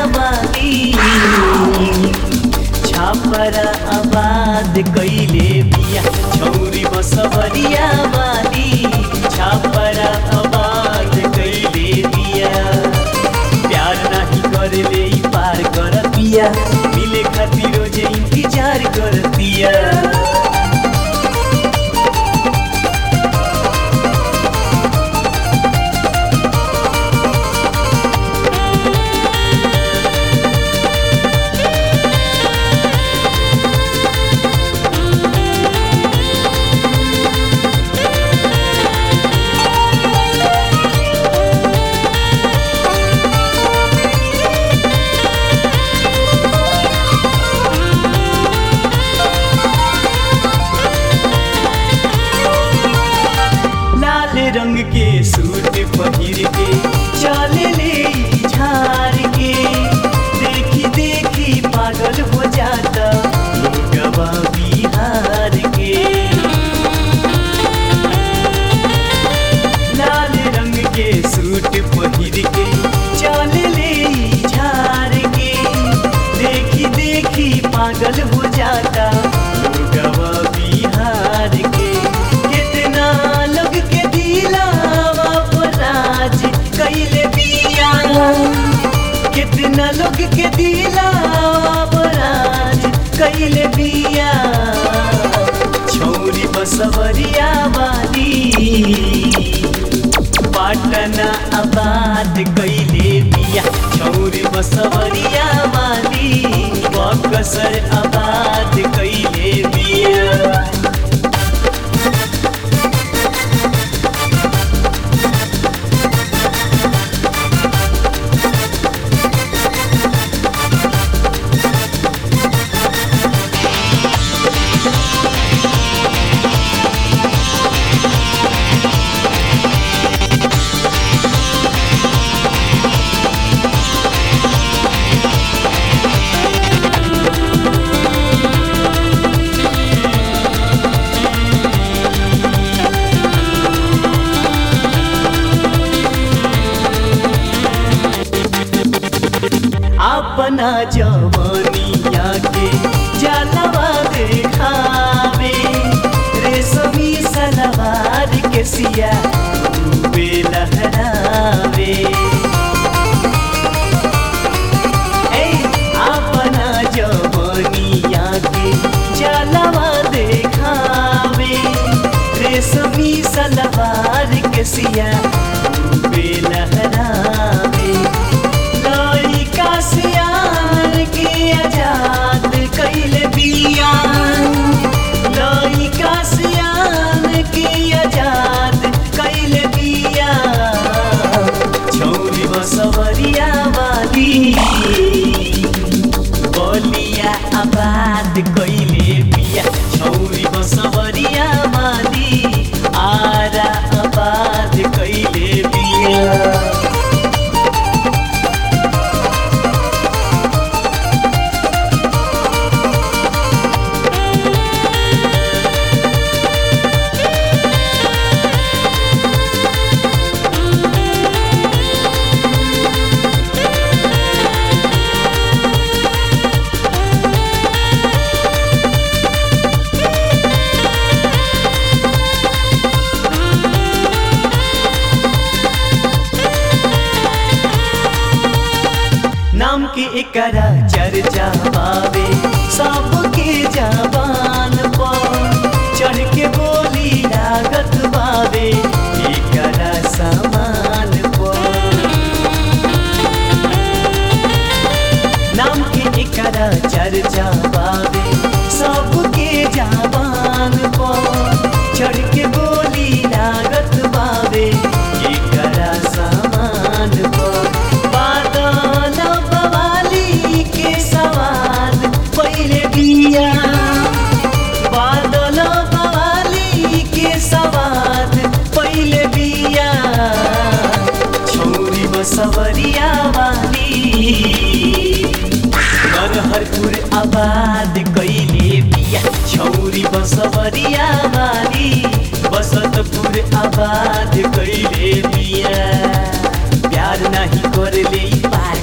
वाली छापरा आबाद कैले बिया छौरी बसवरिया वाली छापरा आबाद कैले बिया प्यार नाही करले ई पार कर पिया मिले खातिर रोजे इंतजार कर पिया लाल रंग के सूट पहिर के चले ले ई झार के देखी देखी पागल हो जाता लोगवा बिहार के लाल रंग के सूट पहिर के चले ले ई झार के देखी देखी पागल हो जाता लोगवा बिहार के कितना लोग के दिलावा पर राज कैले बिया कितना लोग के दिलावा पर राज कैले बिया छौरी बसवरिया वाली पाटना आबाद कैले बिया छौरी बसवरिया वाली बकसर आबाद कैले बिया अपना जवानिया के जलवा देखावे रेशमी सलवार के सिया खूबे लहरावे ए, अपना जवानिया के जलवा देखावे रेशमी सलवार के सिया खूबे लहरावे लइका सियान के आजाद कैले बिया लइका सियान के आजाद कैले बिया छौरी बसवरिया वाली बलिया आबाद कैले बिया छौरी बसवरिया वाली आरा आबाद कैले बिया नाम के एकरा चर्चा पावे सबके जबान पर चढ़ के बोली लागत बावे एकरा सामान पर नाम के एकरा चर्चा पावे सबके जबान पर चढ़ के बोली लागत बावे एकरा सामान पर बादल बवाली के सवाल पहले बिया बादल बवाली के सवाल पहले बिया छौरी बसवरिया वाली नरहरपुर आबाद कैले बिया छौरी बसवरिया वाली बसंतपुर आबाद कैले बिया प्यार नाही करले ई पार